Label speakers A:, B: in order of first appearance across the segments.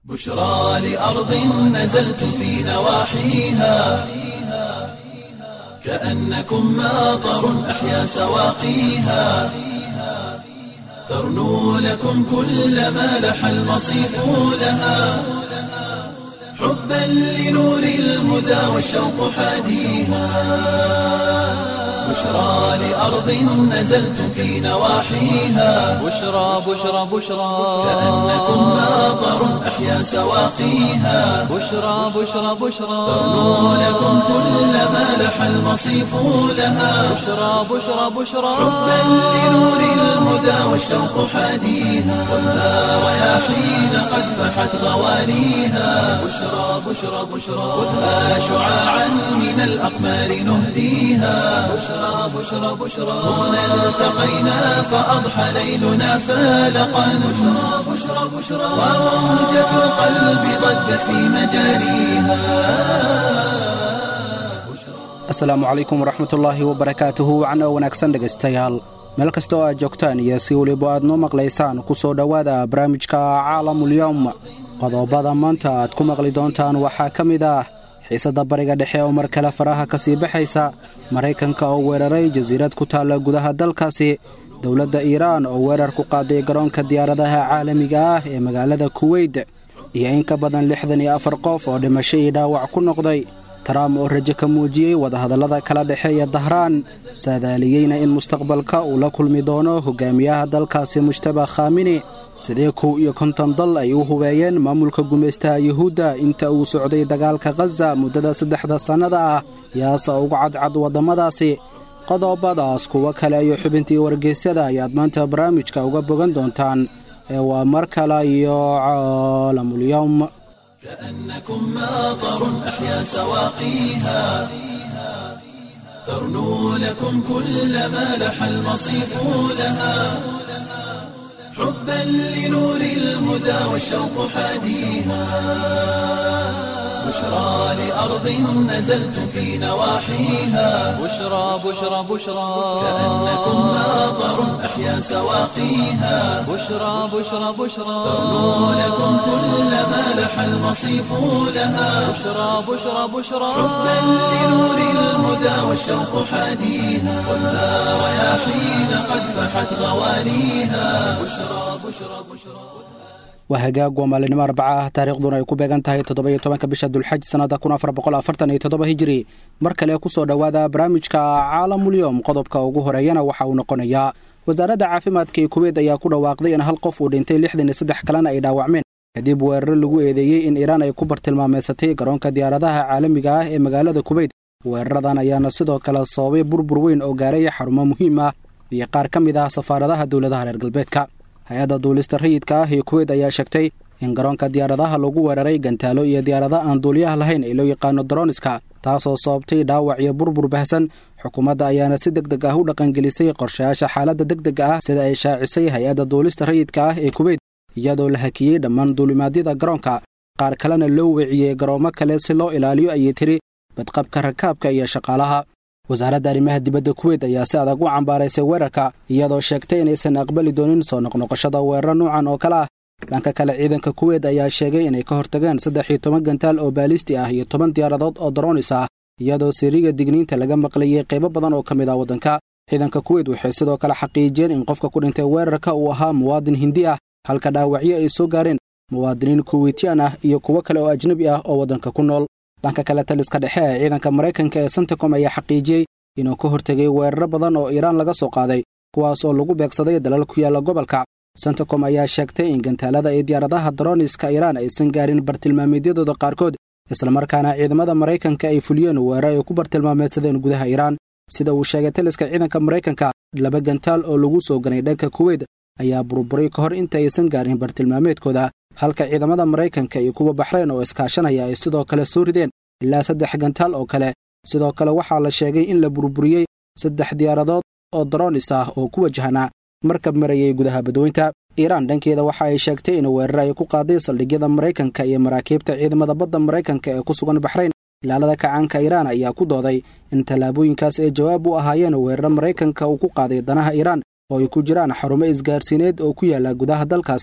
A: بشرى لأرض نزلت في نواحيها كأنكم ماطر أحيا سواقيها ترنو لكم كل ما لح المصيف لها حبا لنور الهدى والشوق حاديها بشرى لأرض نزلت في نواحيها
B: بشرى بشرى بشرى
A: كأنكم ماطر أحيا سواقيها
B: بشرى بشرى بشرى
A: ترنو لكم كل ما لح المصيف لها
B: بشرى بشرى بشرى
A: حبا لنور الهدى والشوق حاديها والنار رياحين قد فحت غوانيها بشرى بشرى بشرى خذها شعاعا من الأقمار نهديها بشرى بشرى بشرى هنا التقينا فأضحى ليلنا فالقا بشرى بشرى بشرى وموجة القلب ضجت في مجاريها
C: asalaamu calaykum waraxmatullaahi wabarakaatuhu wacan oo wanaagsan dhegaystayaal meel kasta oo aad joogtaan iyo si weliba aad noo maqlaysaan ku soo dhowaada barnaamijka caalamulyowm qodobada maanta aad ku maqli doontaan waxaa ka mid ah xiisadda bariga dhexe oo mar kale faraha ka sii baxaysa maraykanka oo weeraray jasiirad ku taalla gudaha dalkaasi dowladda iiraan oo weerar ku qaaday garoonka diyaaradaha caalamiga ah ee magaalada kuweyt iyo in ka badan lixdan iyo afar qof oo dhimasho iyo dhaawac ku noqday trump oo rajo ka muujiyey wadahadallada kala dhexeeya dahraan saadaaliyeyna in mustaqbalka uu la kulmi doono hogaamiyaha dalkaasi mujtaba khamini sidee kow iyo konton dal ay u hubeeyeen maamulka gumaystaha yuhuudda inta uu socday dagaalka khaza muddada saddexda sannada ah yaasa ugu cadcad waddamadaasi qodobadaas kuwo kale iyo xubintii wargeysyada ayaad maanta barnaamijka uga bogan doontaan ee waa mar kale iyo caalamulyowm
A: كأنكم ماطر أحيا سواقيها ترنو لكم كل ما لح المصيف لها حبا لنور الهدى والشوق حاديها بشرى لأرض نزلت في نواحيها
B: بشرى بشرى بشرى
A: كأنكم ماطر أحيا سواقيها
B: بشرى بشرى بشرى
A: ترنو لكم كل ما لح المصيف لها
B: بشرى بشرى بشرى
A: حبا لنور الهدى والشوق حاديها والنار رياحين قد فحت غوانيها بشرى بشرى بشرى
C: waa hagaag waa maalinimo arbaca ah taariikhduna ay ku beegan tahay toddoba iyo tobanka bisha dulxaj sannada kun afar boqol afartan iyo toddoba hijiri mar kale ku soo dhowaada barnaamijka caalamulyowm qodobka ugu horeeyana waxa uu noqonayaa wasaaradda caafimaadka ee kuweyt ayaa ku dhawaaqday in hal qof uu dhintay lixdan iyo saddex kalena ay dhaawacmeen kadib weeraro lagu eedeeyey in iiraan ay ku bartilmaameysatay garoonka diyaaradaha caalamiga ah ee magaalada kuweyt weeraradan ayaana sidoo kale sababay burbur weyn oo gaaray xarumo muhiim ah iyo qaar ka mid ah safaaradaha dowladaha reer galbeedka hay-adda duulista rayidka ah ee kuweyt ayaa sheegtay in garoonka diyaaradaha lagu weeraray gantaalo iyo diyaarado aan duuliyaha lahayn ee loo yaqaano daroniska taasoo sababtay dhaawac iyo burbur bahsan xukuumadda ayaana si deg deg ah u dhaqangelisay qorshayaasha xaaladda deg dega ah sida ay shaacisay hay-adda duulista rayidka ah ee kuweyt iyadoo la hakiyey dhammaan duulimaadyada garoonka qaar kalena loo weeciyey garoomo kale si loo ilaaliyo ayay tiri badqabka rakaabka iyo shaqaalaha wasaaradda arrimaha dibadda kuweyt ayaa si adag u cambaaraysay weerarka iyadoo sheegtay inaysan aqbali doonin soo noqnoqoshada weeraro nuucan oo kale ah dhanka kale ciidanka kuweyt ayaa sheegay inay ka hortageen saddex iyo toban gantaal oo baalisti ah iyo toban diyaaradood oo daronis ah iyadoo siriga digniinta laga maqlayey qaybo badan oo ka mid ah waddanka ciidanka kuweyt waxay sidoo kale xaqiijiyeen in qofka ku dhintay weerarka uu ahaa muwaadin hindi ah halka dhaawacyo ay soo gaareen muwaadiniin kuweytiyaan ah iyo kuwo kale oo ajnebi ah oo waddanka ku nool dhanka kale taliska dhexe ee ciidanka maraykanka ee santacom ayaa xaqiijiyey inuu ka hortegay weeraro badan oo iiraan laga soo qaaday kuwaas oo lagu beegsaday dalal ku yaalla gobolka santacom ayaa sheegtay in gantaalada iyo diyaaradaha daroniska iiraan aysan gaarin bartilmaameedyadooda qaarkood islamarkaana ciidamada maraykanka ay fuliyeen weerar ay ku bartilmaameedsadeen gudaha iiraan sida uu sheegay taliska ciidanka maraykanka laba gantaal oo lagu soo ganay dhanka kuweyt ayaa burburay ka hor inta aysan gaarin bartilmaameedkooda halka ciidamada maraykanka iyo kuwa baxrayn oo iskaashanaya ay sidoo kale soo rideen ilaa saddex gantaal oo kale sidoo kale waxaa la sheegay in la burburiyey saddex diyaaradood oo daronis ah oo ku wajahnaa markab marayay gudaha badweynta iiraan dhankeeda waxa ay sheegtay in weerar ay ku qaaday saldhigyada maraykanka iyo maraakiibta ciidamada badda maraykanka ee ku sugan baxrayn ilaalada kacaanka iiraan ayaa ku dooday in tallaabooyinkaas ay jawaab u ahaayeen weeraro maraykanka uu ku qaaday danaha iiraan oo ay ku jiraan xarumo isgaarsiineed oo ku yaala gudaha dalkaasi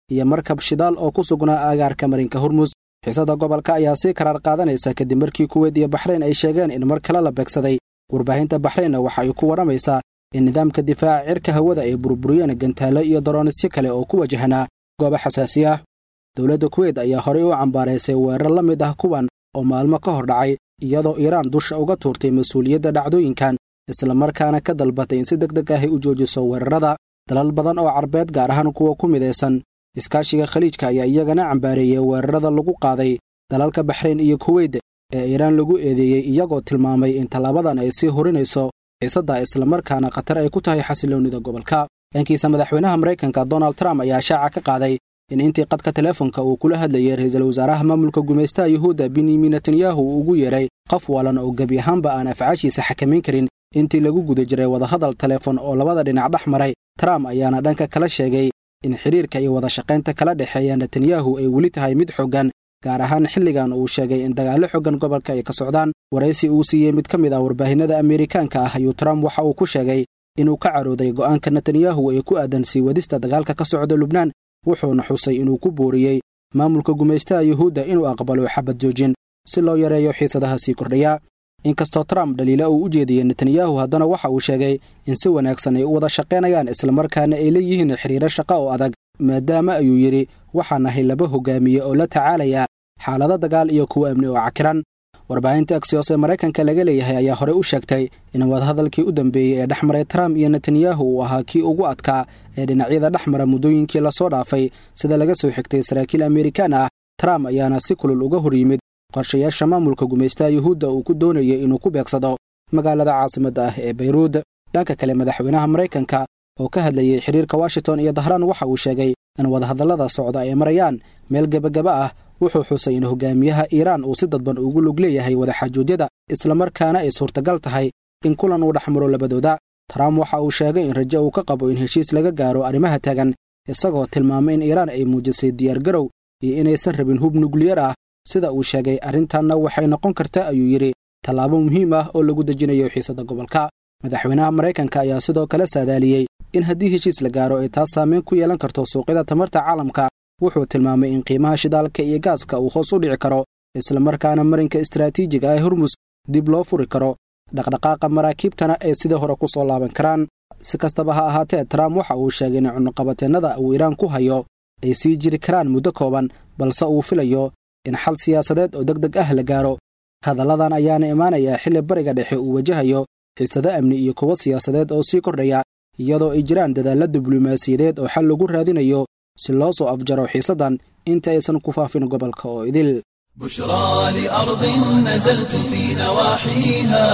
C: iyo markab shidaal oo ku sugnaa aagaarka marinka hormus xiisada gobolka ayaa sii karaar qaadanaysa kadib markii kuweyd iyo baxrayn ay sheegeen in mar kale la beegsaday warbaahinta baxraynna waxa ay ku warramaysaa in nidaamka difaaca cirka hawada ay burburiyeen gantaalo iyo daroonisyo kale oo ku wajahnaa goobo xasaasi ah dowladda kuweyt ayaa horey u cambaaraysay weerar la mid ah kuwan oo maalmo ka hor dhacay iyadoo iiraan dusha uga tuurtay mas-uuliyadda dhacdooyinkan islamarkaana ka dalbatay in si deg deg ahy u joojiso weerarada dalal badan oo carbeed gaar ahaan kuwa ku midaysan iskaashiga khaliijka ayaa iyagana cambaareeyey weerarada lagu qaaday dalalka baxrayn iyo kuweyt ee iiraan lagu eedeeyey iyagoo tilmaamay in tallaabadan ay sii horinayso xiisadda islamarkaana khatar ay ku tahay xasiloonnida gobolka dhankiisa madaxweynaha maraykanka donald trump ayaa shaaca ka qaaday in intii qadka teleefonka uu kula hadlayay ra'iisul wasaaraha maamulka gumaystaha yuhuudda benyamin netanyahu uu ugu yeedhay qof walan oo gebi ahaanba aan afcaashiisa xakamayn karin intii lagu guda jiray wadahadal teleefon oo labada dhinac dhex maray trump ayaana dhanka kala sheegay in xidhiirka iyo wadashaqaynta kala dhexeeya netanyahu ay weli tahay mid xoggan gaar ahaan xilligan uu sheegay in dagaallo xoggan gobolka ay ka socdaan waraysi uu siiyey mid ka mid ah warbaahinada ameerikaanka ah ayuu trump waxa uu ku sheegay inuu ka carooday go'aanka netanyahu ee ku aadan sii wadista dagaalka ka socda lubnaan wuxuuna xusay inuu ku booriyey maamulka gumaystaha yuhuudda inuu aqbalo xabad joojin si loo yareeyo xiisadaha sii kordhaya inkastoo trump dhaliila uu u jeediyey netanyahu haddana waxa uu sheegay in si wanaagsan ay u wada shaqaynayaan islamarkaana ay leeyihiin xidhiiro shaqa oo adag maadaama ayuu yidhi waxaan ahay laba hogaamiye oo la tacaalaya xaalado dagaal iyo kuwa amni oo cakiran warbaahinta aksiyos ee maraykanka laga leeyahay ayaa horey u sheegtay in wadahadalkii u dambeeyey ee dhex maray trump iyo netanyahu uu ahaa kii ugu adkaa ee dhinacyada dhex mara muddooyinkii lasoo dhaafay sida laga soo xigtay saraakiil amerikaan ah trump ayaana si kulul uga hor yimid qorshayaasha maamulka gumaystaha yuhuudda uu ku doonayay inuu ku beegsado magaalada caasimadda ah ee bayruud dhanka kale madaxweynaha maraykanka oo ka hadlayey xidhiirka washington iyo dahraan waxa uu sheegay in wadahadallada socda ay marayaan meel gebagaba ah wuxuu xusay in hogaamiyaha iiraan uu si dadban ugu lug leeyahay wadaxaajoojyada islamarkaana ay suurtagal tahay in kulan uu dhex maro labadooda trump waxa uu sheegay in rajo uu ka qabo in heshiis laga gaaro arrimaha taagan isagoo tilmaamay in iiraan ay muujisay diyaargarow iyo inaysan rabin hub nukliyar ah sida uu sheegay arrintanna waxay noqon kartaa ayuu yidhi tallaabo muhiim ah oo lagu dejinayo xiisadda gobolka madaxweynaha maraykanka ayaa sidoo kale saadaaliyey in haddii heshiis la gaaro ay taas saameyn ku yeelan karto suuqyada tamarta caalamka wuxuu tilmaamay in qiimaha shidaalka iyo gaaska uu hoos u dhici karo islamarkaana marinka istaraatiijiga ee hormus dib loo furi karo dhaqdhaqaaqa maraakiibtana ay sidii hore ku soo laaban karaan si kastaba ha ahaatee trump waxa uu sheegay in cunuqabateennada uu iiraan ku hayo ay sii jiri karaan muddo kooban balse uu filayo in xal siyaasadeed oo deg deg ah la gaaro hadalladan ayaana imaanayaa xilli bariga dhexe uu wajahayo xiisado amni iyo kuwo siyaasadeed oo sii kordhaya iyadoo ay jiraan dadaalla diblomaasiyadeed oo xal lagu raadinayo si loo soo afjaro xiisaddan inta aysan ku faafin gobolka oo idil
A: بشرى لأرض نزلت في نواحيها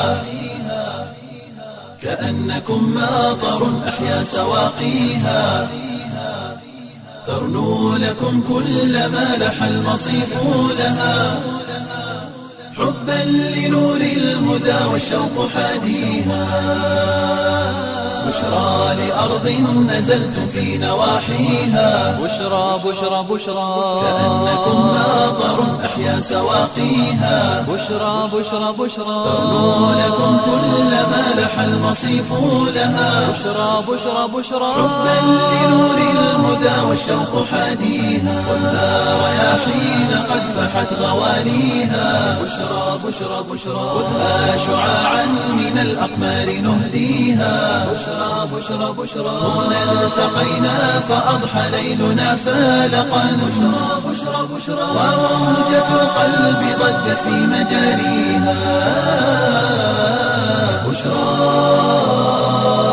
A: كأنكم ماطر أحيا سواقيها ترنو لكم كل ما لح المصيف لها حبا لنور الهدى والشوق حاديها بشرى لأرض نزلت في نواحيها
B: بشرى بشرى بشرى
A: كأنكم ماطر أحيا سواقيها
B: بشرى بشرى بشرى
A: ترنو لكم كل ما لح المصيف لها
B: بشرى بشرى بشرى
A: حبا لنور الهدى والشوق حاديها والنار رياحين قد فحت غوانيها بشرى بشرى بشرى خذها شعاعا من الأقمار نهديها بشرى بشرى بشرى هنا التقينا فأضحى ليلنا فالقا بشرى بشرى بشرى وروجة القلب ضجت في مجاريها بشرى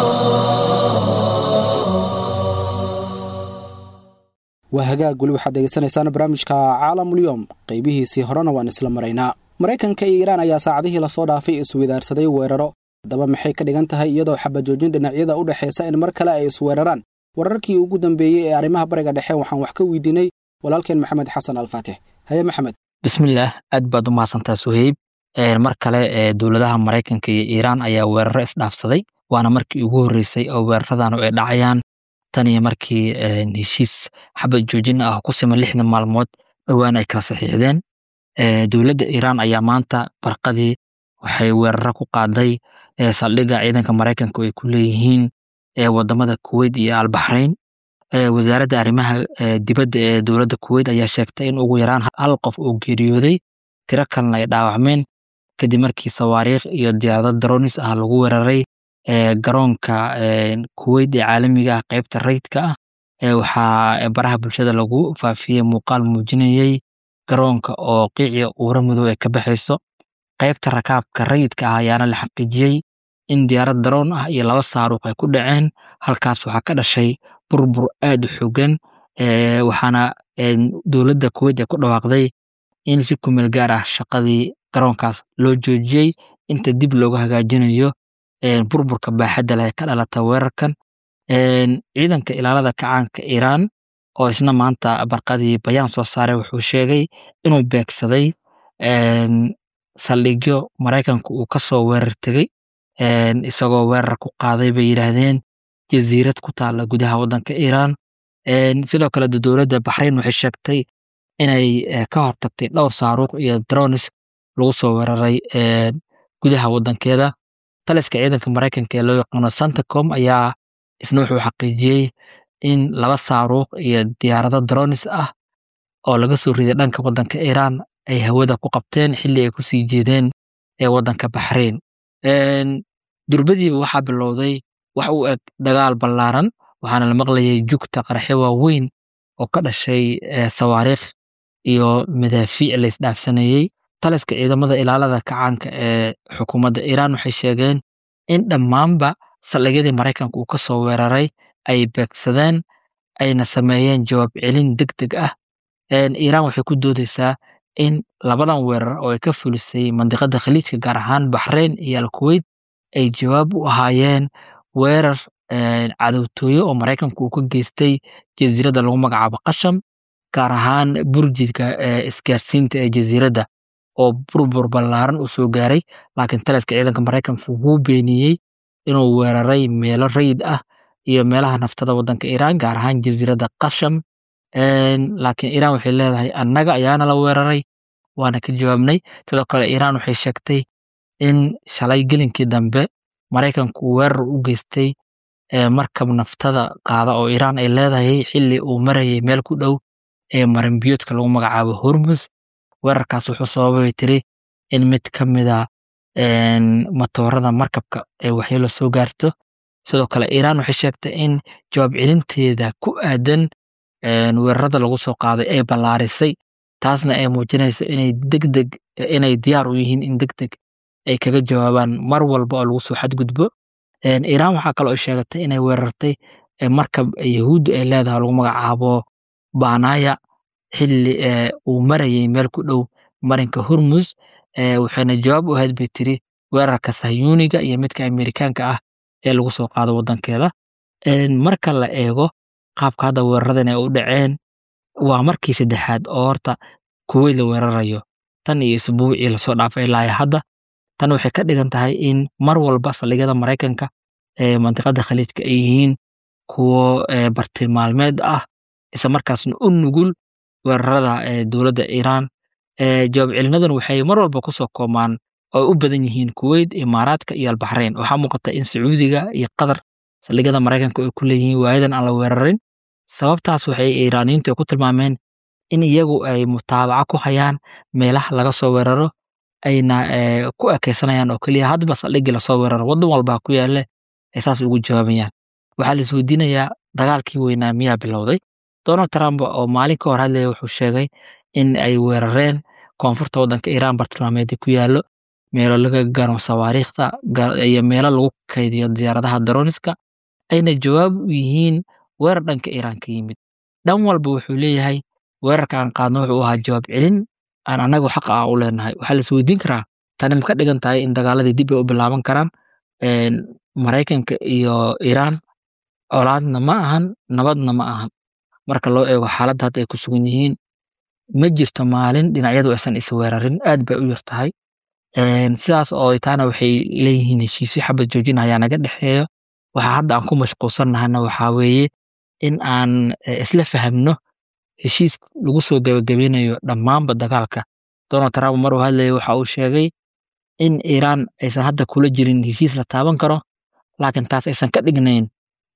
C: waa hagaag weli waxaad degeysanaysaan barnaamijka caalamulyoom qaybihiisii horena waan isla maraynaa maraykanka iyo iiraan ayaa saacadihii lasoo dhaafay isweydaarsaday weeraro haddaba maxay ka dhigan tahay iyadoo xabajoojin dhinacyada u dhexaysa in mar kale ay isweeraraan wararkii ugu dambeeyey ee arrimaha bariga dhexe waxaan wax ka weydiinay walaalkeen maxamed xasan alfaatix haye maxamed
D: bismillaah aad baad u mahadsantaa suheyb mar kale ee dowladaha maraykanka iyo iiraan ayaa weeraro isdhaafsaday waana markii ugu horreysay oo weeraradan ay dhacayaan tan iyo markii heshiis xabad joojin ah ku siman lixdan maalmood dhowaan ay kala saxiixdeen dowladda iiraan ayaa maanta barqadii waxay weeraro ku qaaday saldhigga ciidanka maraykanka ay ku leeyihiin wadamada kuweyt iyo albaxrayn wasaaradda arrimaha dibadda ee dowladda kuweyt ayaa sheegtay in ugu yaraan hal qof uu geeriyooday tiro kalena ay dhaawacmeen kadib markii sawaariikh iyo diyaarado dronis ah lagu weeraray garoonka kuweyt ee caalamiga ah qeybta rayidka ah waxaa baraha bulshada lagu faafiyey muuqaal muujinayey garoonka oo qiiciya uura madow ee ka baxayso qaybta rakaabka rayidka ah ayaana la xaqiijiyey in diyaarad daroon ah iyo laba saaruuq ay ku dhaceen halkaas waxaa ka dhashay burbur aad u xogan waxaana dowladda kuweyt ay ku dhawaaqday in si kumeel gaar ah shaqadii garoonkaas loo joojiyey inta dib looga hagaajinayo burburka baaxadda leh ee ka dhalata weerarkan ciidanka ilaalada kacaanka iiraan oo isna maanta barqadii bayaan soo saaray wuxuu sheegay inuu beegsaday saldhigyo maraykanku uu kasoo weerar tegey isagoo weerar ku qaaday bay yidhaahdeen jasiirad ku taalla gudaha waddanka iiraan sidoo kale dowladda baxrayn waxay sheegtay inay ka hortagtay dhowr saaruuq iyo dronis lagu soo weeraray gudaha waddankeeda taliska ciidanka maraykanka ee loo yaqaano santacom ayaa isna wuxuu xaqiijiyey in laba saaruuq iyo diyaarado dronis ah oo laga soo riday dhanka waddanka iiraan ay hawada ku qabteen xilli ay kusii jeedeen ee waddanka baxrayn durbadiiba waxaa bilowday wax u eg dagaal ballaaran waxaana la maqlayay jugta qarxyo waaweyn oo ka dhashay sawaariikh iyo madaafiic la isdhaafsanayey taliska ciidamada ilaalada kacaanka ee xukuumadda iiraan waxay sheegeen in dhammaanba saldhigyadii maraykanka uu ka soo weeraray ay beegsadeen ayna sameeyeen jawaab celin deg deg ah iiraan waxay ku doodeysaa in labadan weerar oo ay ka fulisay mandiqada khaliijka gaar ahaan baxrayn iyo alkuweyt ay jawaab u ahaayeen weerar cadowtooyo oo maraykanku uu ka geystay jasiiradda lagu magacaabo qasham gaar ahaan burjidka isgaarsiinta ee jasiiradda oo burbur ballaaran uu soo gaaray laakiin taliska ciidanka maraykanku wuu beeniyey inuu weeraray meelo rayid ah iyo meelaha naftada waddanka iiraan gaar ahaan jasiiradda qasham laakiin iiraan waxay leedahay annaga ayaana la weeraray waana ka jawaabnay sidoo kale iiraan waxay sheegtay in shalay gelinkii dambe maraykanku weerar u geystay markab naftada qaada oo iiraan ay leedahay xilli uu marayay meel ku dhow ee marinbiyoodka lagu magacaabo hormus weerarkaas wuxuu sababay tiri in mid ka mida matoorada markabka ay waxyeelo soo gaarto sidoo kale iiraan waxay sheegtay in jawaab celinteeda ku aadan weerarada lagu soo qaaday ay ballaarisay taasna ay muujinayso inay degdeg inay diyaar u yihiin in degdeg ay kaga jawaabaan mar walba oo lagu soo xadgudbo iiraan waxaa kaloo ay sheegatay inay weerartay markab yahuudda ay leedahay lagu magacaabo banaya xilli uu marayay meel ku dhow marinka hormus waxayna jawaab u ahayd bay tiri weerarka sahyuuniga iyo midka amerikaanka ah ee lagu soo qaado waddankeeda marka la eego qaabka hadda weeraradan ay u dhaceen waa markii saddexaad oo horta kuweyt la weerarayo tan iyo isbuucii lasoo dhaafay ilaa hadda tan waxay ka dhigan tahay in mar walba saldhigyada maraykanka ee mantiqada khaliijka ay yihiin kuwo bartilmaalmeed ah isla markaasna u nugul weerarada dowladda iiraan jawaab celinadan waxay mar walba kusoo koomaan oo u badan yihiin kuweyt imaaraadka iyo albaxrayn waxaa muuqata in sacuudiga iyo qatar saldhigyada maraykanka ay ku leeyihiin waayadan aan la weerarin sababtaas waxay iiraaniyiintu ku tilmaameen in iyagu ay mutaabaco ku hayaan meelaha laga soo weeraro ayna ku ekeysanayaan oo keliya hadba saldhigii lasoo weeraro waddan walbaa ku yaale ay saas ugu jawaabayaan waxaa la isweydiinayaa dagaalkii weynaa miyaa bilowday donald trump oo maalin ka hor hadlaya wuxuu sheegay in ay weerareen koonfurta waddanka iiraan bartilmaameedii ku yaallo meelo laga gano sawaariikhda iyo meelo lagu kaydiyo diyaaradaha daroniska ayna jawaab u yihiin weerar dhanka iiraan ka yimid dhan walba wuxuu leeyahay weerarka aan qaadno wuxuu ahaa jawaab celin aan annagu xaqa ah u leenahay waxaa la isweydiin karaa tani ma ka dhigan tahay in dagaaladii dib ay u bilaaban karaan maraykanka iyo iiraan colaadna ma ahan nabadna ma ahan marka loo eego xaaladda hadda ay ku sugan yihiin ma jirto maalin dhinacyadu aysan isweerarin aad bay u yar tahay sidaas oo taana waxay leeyihiin heshiisyo xabad joojin ayaa naga dhexeeyo waxaa hadda aan ku mashquulsannahana waxaa weeye in aan isla fahamno heshiis lagu soo gabagabeynayo dhammaanba dagaalka donald trump maruu hadlaya waxa uu sheegay in iiraan aysan hadda kula jirin heshiis la taaban karo laakiin taas aysan ka dhignayn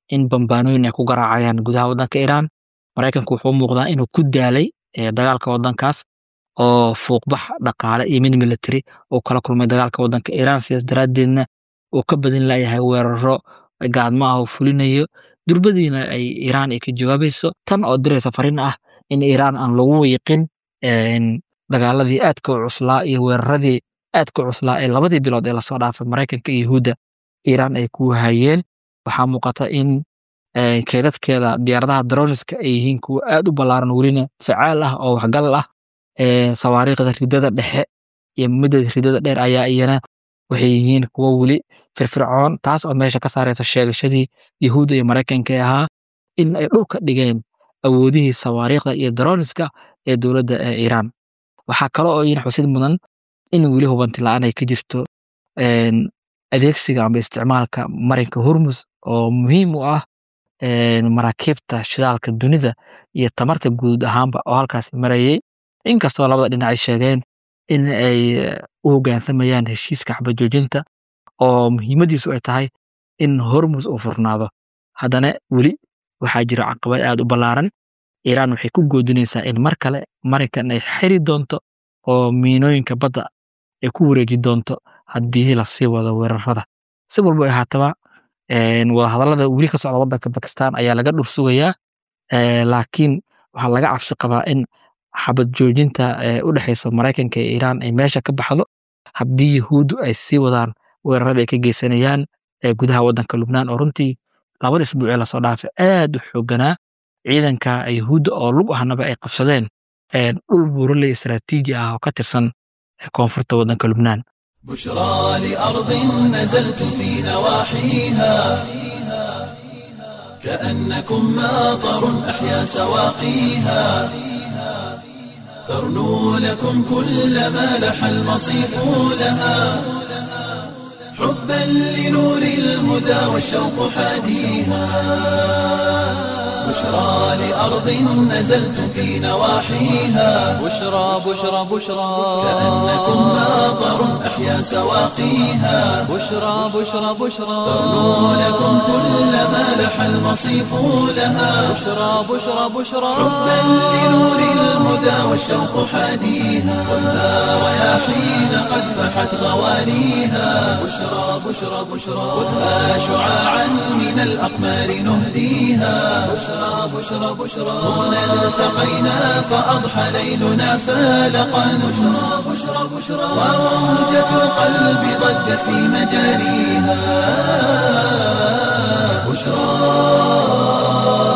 D: in bambaanooyin ay ku garaacayaan gudaha waddanka iiraan maraykanku wuxuu muuqdaa inuu ku daalay dagaalka waddankaas oo fuuqbax dhaqaale iyo mid military uu kala kulmay dagaalka waddanka iiraan sidaas daraaddeedna uu ka badin layahay weeraro gaadmo ah uu fulinayo durbadiina ay iiraan ay ka jawaabayso tan oo diraysa fariin ah in iiraan aan lagu wiiqin dagaaladii aadka u cuslaa iyo weeraradii aadka u cuslaa ee labadii bilood ee lasoo dhaafay maraykanka iyo yahuudda iiraan ay ku hayeen waxaa muuqata in keydadkeeda diyaaradaha daroniska ay yihiin kuwa aad u ballaaran welina facaal ah oo waxgal ah sawaariikhda ridada dhexe iyo midda ridada dheer ayaa iyana waxay yihiin kuwo weli firfircoon taas oo meesha ka saaraysa sheegashadii yahuudda iyo maraykanka ee ahaa in ay dhulka dhigeen awoodihii sawaariikhda iyo daroniska ee dowladda ee iiraan waxaa kale oo iyana xusid mudan in weli hubanti la-aan ay ka jirto adeegsiga amba isticmaalka marinka hormus oo muhiim u ah maraakiibta shidaalka dunida iyo tamarta guud ahaanba oo halkaas marayay inkastoo labada dhinac ay sheegeen in ay u hoggaansamayaan heshiiska xabajoojinta oo muhiimadiisu ay tahay in hormus uu furnaado haddana weli waxaa jira caqabad aad u ballaaran iiraan waxay ku goodinaysaa in mar kale marinkan ay xiri doonto oo miinooyinka badda ay ku wareeji doonto haddii lasii wado weerarada si walba ay haataba wadahadallada weli ka socda waddanka bakistan ayaa laga dhur sugayaa laakiin waxaa laga cabsi qabaa in xabad joojinta u dhexaysa maraykanka iyo iiraan ay meesha ka baxdo haddii yahuuddu ay sii wadaan weerarada ay ka geysanayaan gudaha waddanka lubnaan oo runtii labada isbuuc ee lasoo dhaafay aad u xooganaa ciidanka yahuudda oo lug ahnaba ay qabsadeen dhul buuraley istaraatiiji ah oo ka tirsan koonfurta waddanka lubnaan
A: بشرى لأرض نزلت في نواحيها كأنكم ماطر أحيا سواقيها ترنو لكم كل ما لح المصيف لها حبا لنور الهدى والشوق حاديها بشرى لأرض نزلت في نواحيها
B: بشرى بشرى بشرى
A: كأنكم ماطر أحيا سواقيها
B: بشرى بشرى بشرى
A: ترنو لكم كل ما لح المصيف لها
B: بشرى بشرى بشرى
A: حبا لنور الهدى والشوق حاديها والنار رياحين قد فحت غوانيها بشرى بشرى بشرى خذها شعاعا من الأقمار نهديها بشرى بشرى بشرى هنا التقينا فأضحى ليلنا فالقا بشرى بشرى بشرى وموجة القلب ضجت في مجاريها بشرى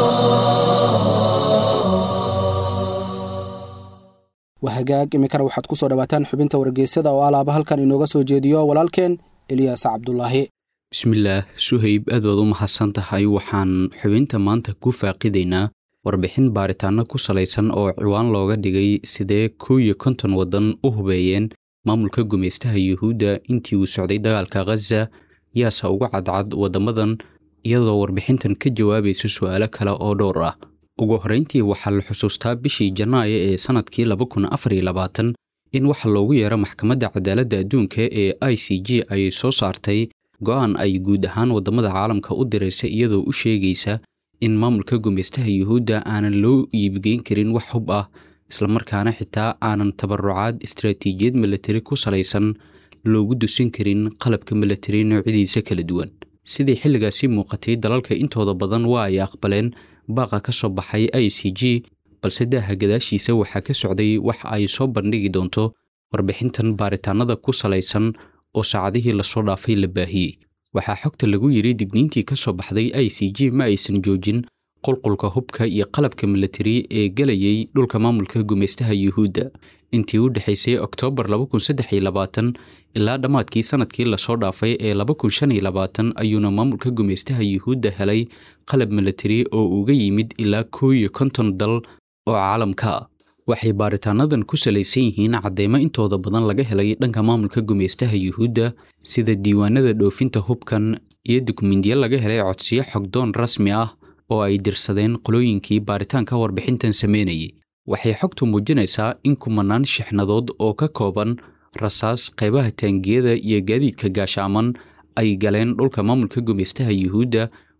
C: waa hagaag iminkana waxaad ku soo dhawaataan xubinta wargeysyada oo alaaba halkan inooga soo jeediyo walaalkeen eliyaas cabdulaahi
E: bismillaah suhayb aad baad u mahadsan tahay waxaan xubinta maanta ku faaqidaynaa warbixin baaritaanno ku salaysan oo ciwaan looga dhigay sidee kow iyo konton waddan u hubeeyeen maamulka gumaystaha yuhuudda intii uu socday dagaalka khaza yaase uga cadcad waddamadan iyadoo warbixintan ka jawaabaysa su'aalo kale oo dhowr ah ugu horrayntii waxaa la xusuustaa bishii janaayo ee sannadkii laba kun afar iyo labaatan in waxa loogu yeero maxkamadda cadaaladda adduunka ee i c g ay soo saartay go'aan ay guud ahaan waddamada caalamka u diraysa iyadoo u sheegaysa in maamulka gumaystaha yuhuudda aanan loo iibgeyn karin wax hub ah islamarkaana xitaa aanan tabarucaad istaraatiijiyad milatari ku salaysan loogu dusin karin qalabka milatari noocyadiisa kala duwan sidii xilligaasi muuqatay dalalka intooda badan waa ay aqbaleen baaqa ka soo baxay i c g balse daaha gadaashiisa waxaa ka socday wax ay soo bandhigi doonto warbixintan baaritaanada ku salaysan oo saacadihii lasoo dhaafay la baahiyey waxaa xogta lagu yidhi digniintii ka soo baxday i c g ma aysan joojin qulqulka hubka iyo qalabka milatari ee gelayay dhulka maamulka gumaystaha yuhuudda intii u dhexaysay oktoobar ilaa dhammaadkii sannadkii lasoo dhaafay ee ayuuna maamulka gumaystaha yuhuudda helay qalab milatari oo uga yimid ilaa kow iyo konton dal oo caalamka ah waxay baaritaanadan ku salaysan yihiin cadeymo intooda badan laga helay dhanka maamulka gumaystaha yuhuudda sida diiwaanada dhoofinta hubkan iyo dukumindiyo laga helay codsiyo xogdoon rasmi ah oo ay dirsadeen qolooyinkii baaritaanka warbixintan sameynayay waxay xogtu muujinaysaa in kumanaan shixnadood oo ka kooban rasaas qaybaha taangiyada iyo gaadiidka gaashaaman ay galeen dhulka maamulka gumaystaha yuhuudda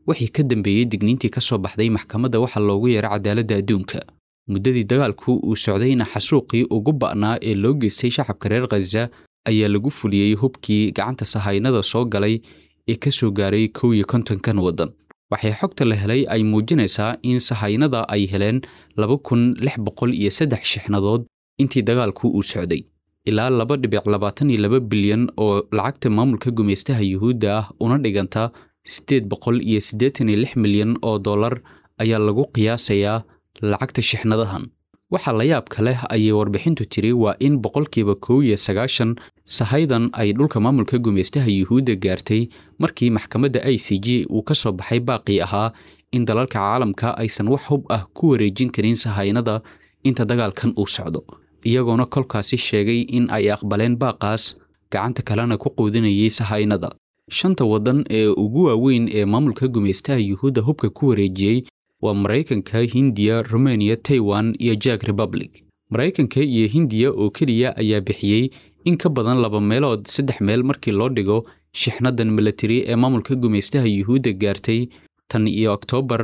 E: wixii ka dambeeyey digniintii ka soo baxday maxkamadda waxa loogu yeeray cadaaladda adduunka muddadii dagaalku uu socdayna xasuuqii ugu ba'naa ee loo geystay shacabka reer khaza ayaa lagu fuliyey hubkii gacanta sahaynada soo galay ee ka soo gaaray kow iyo kontonkan waddan waxay xogta la helay ay muujinaysaa in sahaynada ay heleen laba kun lix boqol iyo saddex shixnadood intii dagaalku uu socday ilaa laba dhibic labaatan iyo laba bilyan oo lacagta maamulka gumaystaha yuhuudda ah una dhiganta siddeed boqol iyo siddeetan iyo lix milyan oo dollar ayaa lagu qiyaasayaa lacagta shixnadahan waxaa la yaabka leh ayay warbixintu tiri waa in boqolkiiba kow iyo sagaashan sahaydan ay dhulka maamulka gumaystaha yuhuudda gaartay markii maxkamadda i c g uu ka soo baxay baaqii ahaa in dalalka caalamka aysan wax hub ah ku wareejin karin sahaynada inta dagaalkan uu socdo iyagoona kolkaasi sheegay in ay aqbaleen baaqaas gacanta kalena ku quudinayay sahaynada shanta waddan ee ugu waaweyn ee maamulka gumaystaha yuhuudda hubka ku wareejiyey waa maraykanka hindiya rumeniya taiwan iyo jak republic maraykanka iyo hindiya oo keliya ayaa bixiyey in ka badan laba meelood saddex meel markii loo dhigo shixnadan milatari ee maamulka gumaystaha yuhuudda gaartay tan iyo oktoobar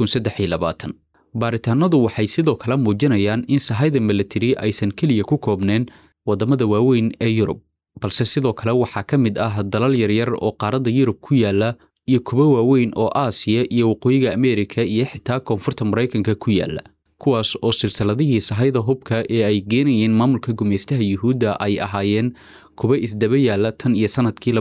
E: baaritaanadu waxay sidoo kale muujinayaan in sahayda milatari aysan keliya ku koobneen waddamada waaweyn ee yurub balse sidoo kale waxaa ka mid ah dalal yaryar oo qaaradda yurub ku yaala iyo kuwo waaweyn oo aasiya iyo waqooyiga ameerika iyo xitaa koonfurta maraykanka ku yaala kuwaas oo silsiladihii sahayda hubka ee ay geenayeen maamulka gumaystaha yuhuudda ay ahaayeen kuwa isdaba yaala tan iyo sannadkii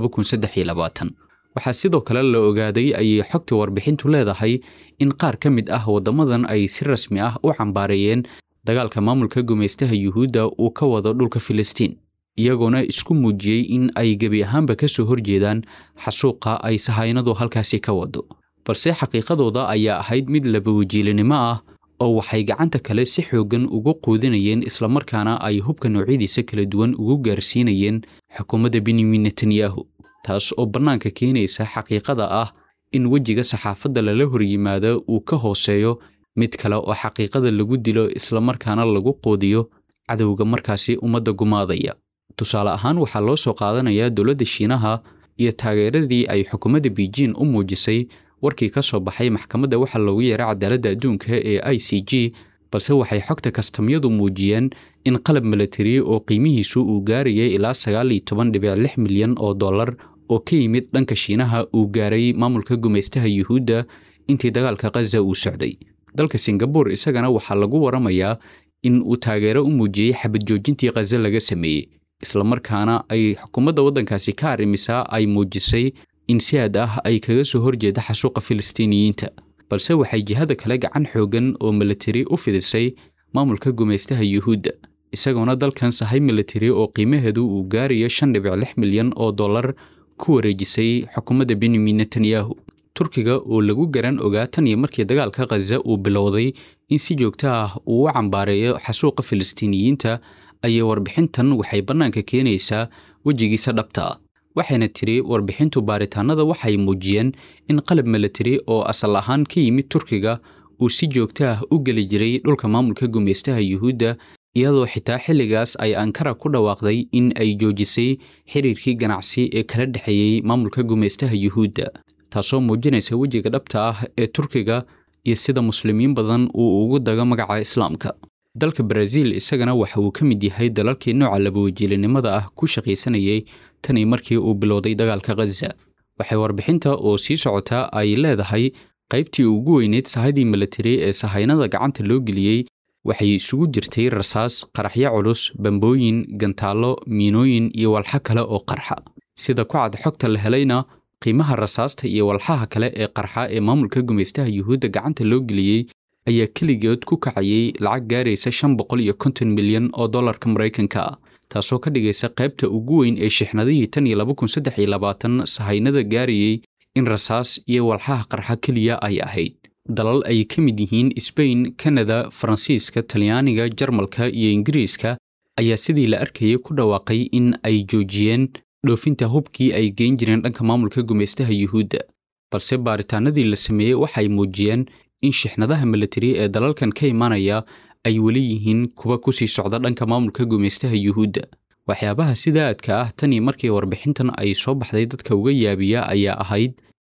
E: waxaa sidoo kale la ogaaday ayay xogta warbixintu leedahay in qaar ka mid ah waddamadan ay si rasmi ah u cambaareeyeen dagaalka maamulka gumaystaha yuhuudda uu ka wado dhulka filistiin iyagoona isku muujiyey in ay gebi ahaanba ka soo horjeedaan xasuuqa ay sahaynadu halkaasi ka wado balse xaqiiqadooda ayaa ahayd mid labawajiilinimo ah oo waxay gacanta kale si xooggan ugu quudinayeen islamarkaana ay hubka noocyadiisa kala duwan ugu gaarsiinayeen xukuumadda benyamin netanyahu taas oo bannaanka keenaysa xaqiiqada ah in wejiga saxaafadda lala horyimaado uu ka hooseeyo mid kale oo xaqiiqada lagu dilo islamarkaana lagu quudiyo cadowga markaasi ummadda gumaadaya tusaale ahaan waxaa loo soo qaadanayaa dowladda shiinaha iyo taageeradii ay xukuumadda beijing u muujisay warkii ka soo baxay maxkamadda waxaa loogu yeeray cadaaladda adduunka ee i c g balse waxay xogta kastamyadu muujiyeen in qalab milatari oo qiimihiisu uu gaarayay ilaa sagaal iyo toban dhibic lix milyan oo dollar oo ka yimid dhanka shiinaha uu gaaray maamulka gumaystaha yuhuudda intii dagaalka khaza uu socday dalka singabur isagana waxaa lagu waramayaa in uu taageero u muujiyey xabad joojintii khaza laga sameeyey islamarkaana ay xukuumadda waddankaasi ka arrimisaa ay muujisay in si aad ah ay kaga soo horjeeda xasuuqa filistiiniyiinta balse waxay jihada kale gacan xooggan oo milatari u fidisay maamulka gumaystaha yuhuudda isagoona dalkan sahay milatari oo qiimaheedu uu gaarayo shan dhibic lix milyan oo dollar ku wareejisay xukuumadda benyamin netanyahu turkiga oo lagu garan ogaa tan iyo markii dagaalka khaza uu bilowday in si joogto ah uu u cambaareeyo xasuuqa filistiiniyiinta ayay warbixintan waxay bannaanka keenaysaa wejigiisa dhabta ah waxayna tiri warbixintu baaritaanada waxay muujiyeen in qalab milatari oo asal ahaan ka yimid turkiga uu si joogto ah u geli jiray dhulka maamulka gumaystaha yuhuudda iyadoo xitaa xilligaas ay ankara ku dhawaaqday in ay joojisay xiriirkii ganacsi ee kala dhexeeyey maamulka gumaystaha yuhuudda taasoo muujinaysa wejiga dhabta ah ee turkiga iyo sida muslimiin badan uu ugu dago magaca islaamka dalka baraaziil isagana waxa uu ka mid yahay dalalkii nooca labawajiilinimada ah ku shaqaysanayay tanii markii uu bilowday dagaalka khaza waxay warbixinta oo sii socotaa ay leedahay qaybtii ugu weyneyd sahadii milatari ee sahaynada gacanta loo geliyey waxay isugu jirtay rasaas qaraxyo culus bambooyin gantaallo miinooyin iyo walxo kale oo qarxa sida ku cad xogta la helayna qiimaha rasaasta iyo walxaha kale ee qarxa ee maamulka gumaystaha yuhuudda gacanta loo geliyey ayaa keligood ku kacayay lacag gaaraysa shan boqol iyo konton milyan oo dollarka maraykanka ah taasoo ka dhigaysa qaybta ugu weyn ee shixnadihii tan iyo laba kun saddex iyo labaatan sahaynada gaarayey in rasaas iyo walxaha qarxa keliya ay ahayd dalal ay ka mid yihiin sbain kanada faransiiska talyaaniga jarmalka iyo ingiriiska ayaa sidii la arkayay ku dhawaaqay in ay joojiyeen dhoofinta hubkii ay geyn jireen dhanka maamulka gumaystaha yuhuudda balse baaritaanadii la sameeyey waxay muujiyeen in shixnadaha milatari ee dalalkan ka imanaya ay weli yihiin kuwa ku sii socda dhanka maamulka gumaystaha yuhuudda waxyaabaha sida aadka ah tanii markii warbixintan ay soo baxday dadka uga yaabiya ayaa ahayd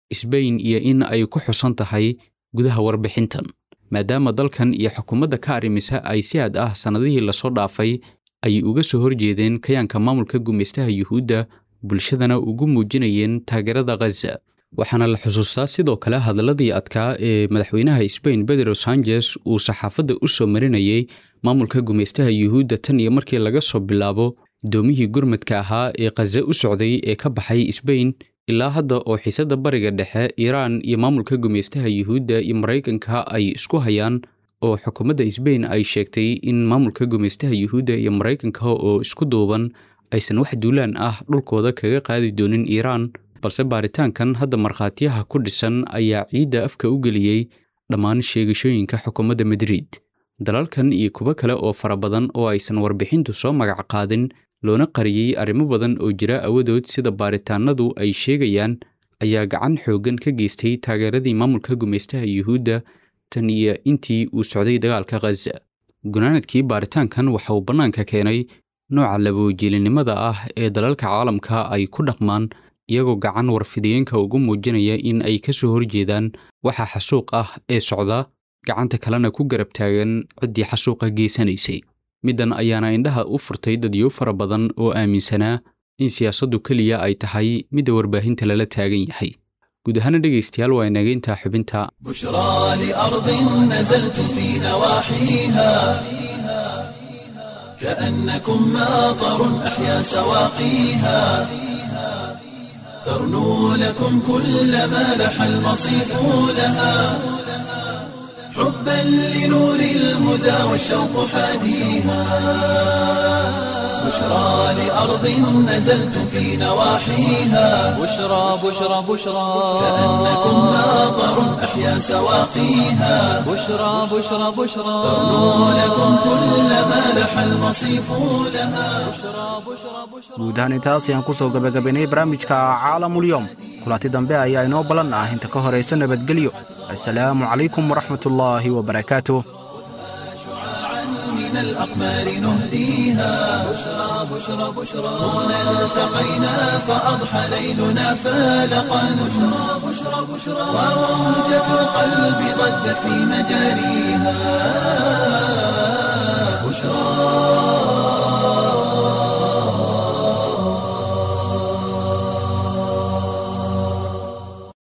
E: sbain iyo in ay ku xusan tahay gudaha warbixintan maadaama dalkan iyo xukuumadda ka arrimisa ay si aad ah sannadihii lasoo dhaafay ay uga soo horjeedeen kayaanka maamulka gumaystaha yuhuudda bulshadana ugu muujinayeen taageerada khaza waxaana la xusuustaa sidoo kale hadaladii adkaa ee madaxweynaha sbain pedro sanchez uu saxaafadda u soo marinayay maamulka gumaystaha yuhuudda tan iyo markii laga soo bilaabo doomihii gurmadka ahaa ee khaza u socday ee ka baxay sbain ilaa hadda oo xiisadda bariga dhexe iiraan iyo maamulka gumaystaha yuhuudda iyo maraykanka ay isku hayaan oo xukuumadda sbain ay sheegtay in maamulka gumaystaha yuhuudda iyo maraykanka oo isku duuban aysan wax duulaan ah dhulkooda kaga qaadi doonin iiraan balse baaritaankan hadda markhaatiyaha ku dhisan ayaa ciidda afka u geliyey dhammaan sheegashooyinka xukuumadda madrid dalalkan iyo kuwo kale oo fara badan oo aysan warbixintu soo magac qaadin loona qariyey arrimo badan oo jira awadood sida baaritaanadu ay sheegayaan ayaa gacan xooggan ka geystay taageeradii maamulka gumaystaha yuhuudda tan iyo intii uu socday dagaalka khaza gunaanadkii baaritaankan waxa uu bannaanka keenay nooca laboojilinimada ah ee dalalka caalamka ay ku dhaqmaan iyagoo gacan warfidiyeenka ugu muujinaya in ay ka soo horjeedaan waxa xasuuq ah ee socda gacanta kalena ku garab taagan ciddii xasuuqa geysanaysay middan ayaana indhaha u furtay dadyo fara badan oo aaminsanaa in siyaasaddu keliya ay tahay midda warbaahinta lala taagan yahay guud ahaana dhegaystayaal waa inaga intaa xubinta
A: بشرى لأرض نزلتم في نواحيها كأنكم ماطر أحيا سواقيها ترنو لكم كل ما لح المصيف لها حبا لنور الهدى والشوق حاديها بشرى لأرض نزلتم في نواحيها
B: بشرى بشرى بشرى
A: كأنكم ماطر أحيا سواقيها
B: بشرى بشرى بشرى
A: ترنو لكم كل ما لح المصيف لها
C: guud ahaan intaas ayaan ku soo gebagabaynay barnaamijka caalamulyoom kulanti dambe ayaa inoo ballan ah inta ka horaysa nabadgelyo assalaamu calaykum waraxmatullaahi wabarakaatuh
A: من الأقمار نهديها بشرى بشرى بشرى هنا التقينا فأضحى ليلنا فالقا بشرى بشرى بشرى وموجة القلب ضجت في مجاريها